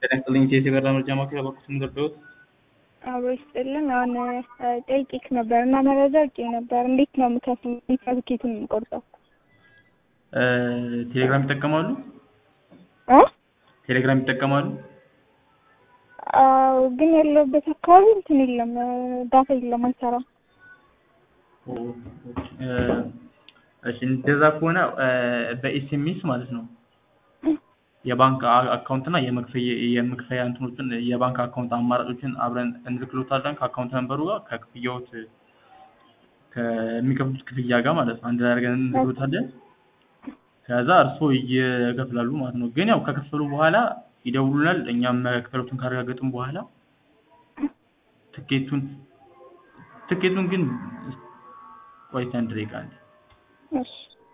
ጤና ይስጥልኝ ቴቴ በራ መረጃ ማዕከል በኩል የምገባሁት አብሮ ይስጥልን። አሁን ጠይቄክ ነበር እና መረጃ ውጭ ነበር። እንዴት ነው የምከፍለው? እንዴት ነው ትኬቱን የምቆርጠው? ቴሌግራም ይጠቀማሉ? እ ቴሌግራም ይጠቀማሉ? አዎ፣ ግን ያለሁበት አካባቢ እንትን የለም፣ ዳታ የለም፣ አይሰራም። እሺ እንደዛ ከሆነ በኤስኤምኤስ ማለት ነው የባንክ አካውንት እና የመክፈያ የመክፈያ እንትኖችን የባንክ አካውንት አማራጮችን አብረን እንልክሎታለን ከአካውንት ነንበሩ ጋር ከክፍያዎት ከሚከፍሉት ክፍያ ጋር ማለት ነው። አንድ ላይ አድርገን እንልክሎታለን። ከዛ እርስዎ ይከፍላሉ ማለት ነው። ግን ያው ከከፈሉ በኋላ ይደውሉናል። እኛም መክፈሎቱን ካረጋገጥን በኋላ ትኬቱን ትኬቱን ግን ቆይታ አንድ ደቂቃ አንዴ እሺ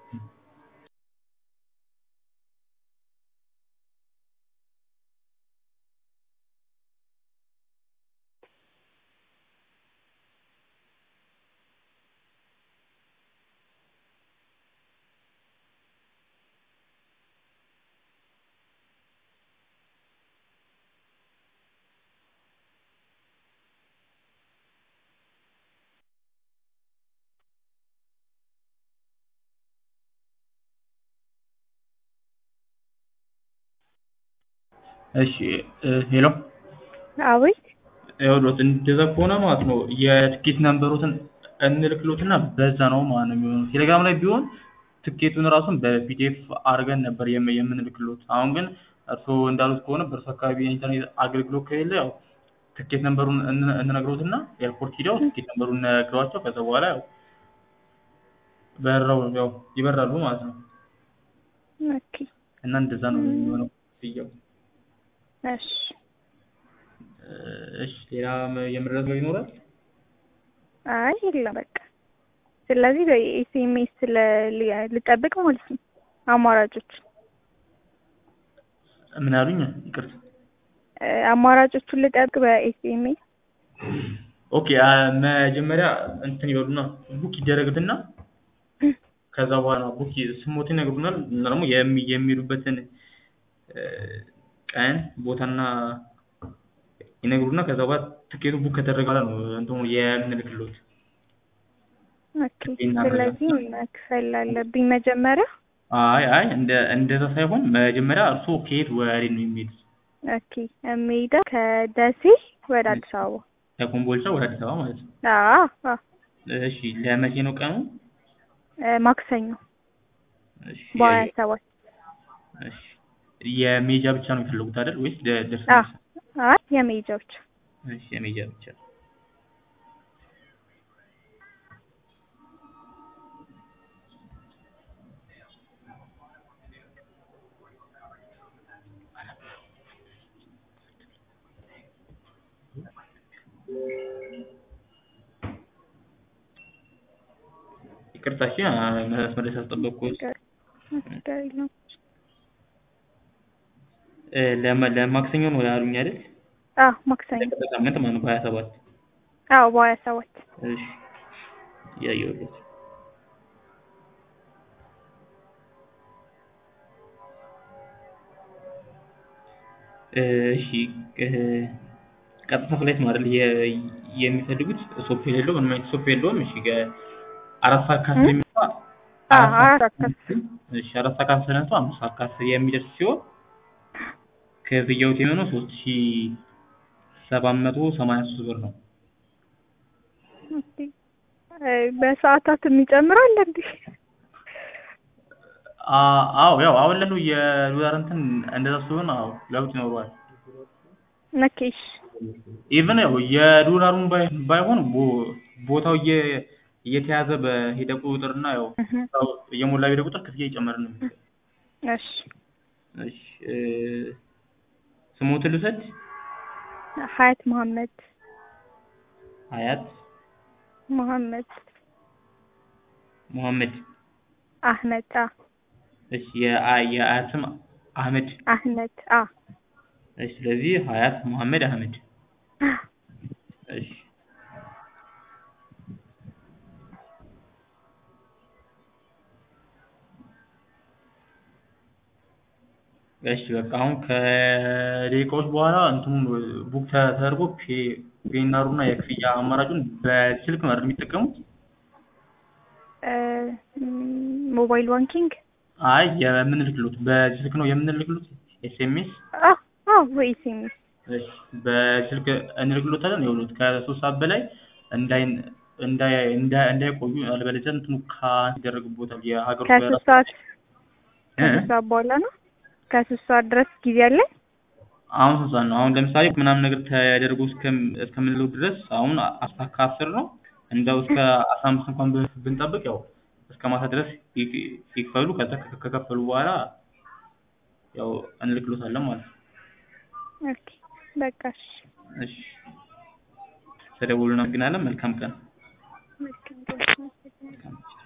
እሺ ሄሎ አቤት። ይኸውልዎት እንደዛ ከሆነ ማለት ነው የትኬት ነንበሮትን እንልክሎትና በዛ ነው ማለት ነው የሚሆነው። ቴሌግራም ላይ ቢሆን ትኬቱን ራሱን በፒዲኤፍ አድርገን ነበር የም- የምንልክሎት። አሁን ግን እርስዎ እንዳሉት ከሆነ በእርሱ አካባቢ የኢንተርኔት አገልግሎት ከሌለ ያው ትኬት ነንበሩን እን- እንነግሮትና ኤርፖርት ሂደው ትኬት ነንበሩን ነግረዋቸው ከዛ በኋላ ያው በረው ያው ይበራሉ ማለት ነው። ኦኬ እና እንደዛ ነው የሚሆነው ክፍያው። እሺ እሺ ሌላ የምረጥ ነገር ይኖራል? አይ የለም በቃ። ስለዚህ በኤስኤምኤስ ልጠብቅ ማለት ነው አማራጮች ምን አሉኝ? ይቅርታ። አማራጮቹን ልጠብቅ በኤስኤምኤስ ኦኬ አ- መጀመሪያ እንትን ይበሉና ቡክ ይደረግትና ከዛ በኋላ ቡክ ስሞትን ይነግሩናል እና ደግሞ የሚ- የሚሄዱበትን እ፣ ቀን ቦታና ይነግሩና ከዛ በኋላ ትኬቱ ቡክ ከተደረገ በኋላ ነው እንትኑ የምንልክሎት። ኦኬ። ስለዚህ መክፈል አለብኝ መጀመሪያ። አይ አይ እንደ እንደዛ ሳይሆን መጀመሪያ እርስዎ ከየት ወዴት ነው የሚሄዱት? ኦኬ የምሄደው ከደሴ ወደ አዲስ አበባ። ከኮምቦልቻ ወደ አዲስ አበባ ማለት ነው። አዎ አዎ። እሺ ለመቼ ነው ቀኑ? እ፣ ማክሰኞ እሺ በሀያ ሰባት እሺ የሜጃ ብቻ ነው የሚፈልጉት አይደል ወይስ ደ- ደርሶ አዎ። መልስ? አይ የመሄጃ ብቻ። እሺ የሜጃ ብቻ። ይቅርታ እሺ አ- መስመር ላይ ሳስጠበቅኩት ችግር የለውም። እ፣ ለማ- ለማክሰኞ ነው ያሉኝ አይደል? አዎ ማክሰኞ። ለቀጣይ ሳምንት ማለት ነው በሀያ ሰባት አዎ በሀያ ሰባት እሺ እያየሁለት እሺ እ፣ ቀጥታ ፍላይት ነው አይደል የ- የሚፈልጉት ሶፍ የሌለው ምንም አይነት ሶፍ የለውም እሺ ከ- አራት ሰዓት ከአስር የሚመጣ አዎ አራት አራት ሰዓት ከአስር እሺ አራት ሰዓት ከአስር ነጥቶ አምስት ሰዓት ከአስር የሚደርስ ሲሆን ክፍያው የሚሆነው ሶስት ሺ ሰባት መቶ ሰማንያ ሶስት ብር ነው። ኦኬ። እ፣ በሰዓታት የሚጨምራል እንዴ? አ- አዎ ያው አሁን ላለው የዶላር እንትን እንደዛ ሲሆን አዎ ለውጥ ይኖረዋል። ነኬሽ ኢቭን ያው የዶላሩን ባይ- ባይሆን ቦ- ቦታው እየ- እየተያዘ በሄደ ቁጥርና ያው ያው እየሞላ በሄደ ቁጥር ክፍያ እየጨመረ ነው የሚሄደው። እሺ እሺ እ፣ ስሞትን ልውሰድ። ሀያት መሀመድ ሀያት መሀመድ ሙሐመድ። አህመድ አ እሺ የአ- የአያት ስም አህመድ። አህመድ አ እሺ ስለዚህ ሀያት ሙሐመድ አህመድ። እሺ እሺ በቃ አሁን ከደቂቃዎች በኋላ እንትኑን ቡክ ተደርጎ ፔናሩና የክፍያ አማራጩን በስልክ ነው አይደል የሚጠቀሙት? እ፣ ም፣ ሞባይል ባንኪንግ አይ የምንልክሉት በስልክ ነው የምንልክሉት ኤስኤምኤስ አ አ ወይ ኤስኤምኤስ እሺ በስልክ እንልክሎታለን። ይኸውልዎት ከሶስት ሰዓት በላይ እንዳይ እንዳይ እንዳይ እንዳይቆዩ አለበለዚያ እንትኑ ካንስ ይደረግቦታል። የሀገር ውስጥ ከሶስት ሰዓት ከሶስት ሰዓት በኋላ ነው። ከሶስት ሰዓት ድረስ ጊዜ አለ። አሁን ስንት ሰዓት ነው? አሁን ለምሳሌ ምናምን ነገር ተደርጎ እስከም- እስከምንለው ድረስ አሁን አስራ ከአስር ነው። እንደው እስከ አስራ አምስት እንኳን ብን- ብንጠብቅ ያው እስከ ማታ ድረስ ይክ- ይክፈሉ። ከዛ ከ- ከከፈሉ በኋላ ያው እንልክሎታለን ማለት ነው። ኦኬ በቃ እሺ። እሺ ተደውሉና እናመሰግናለን። መልካም ቀን። መልካም ቀን። መልካም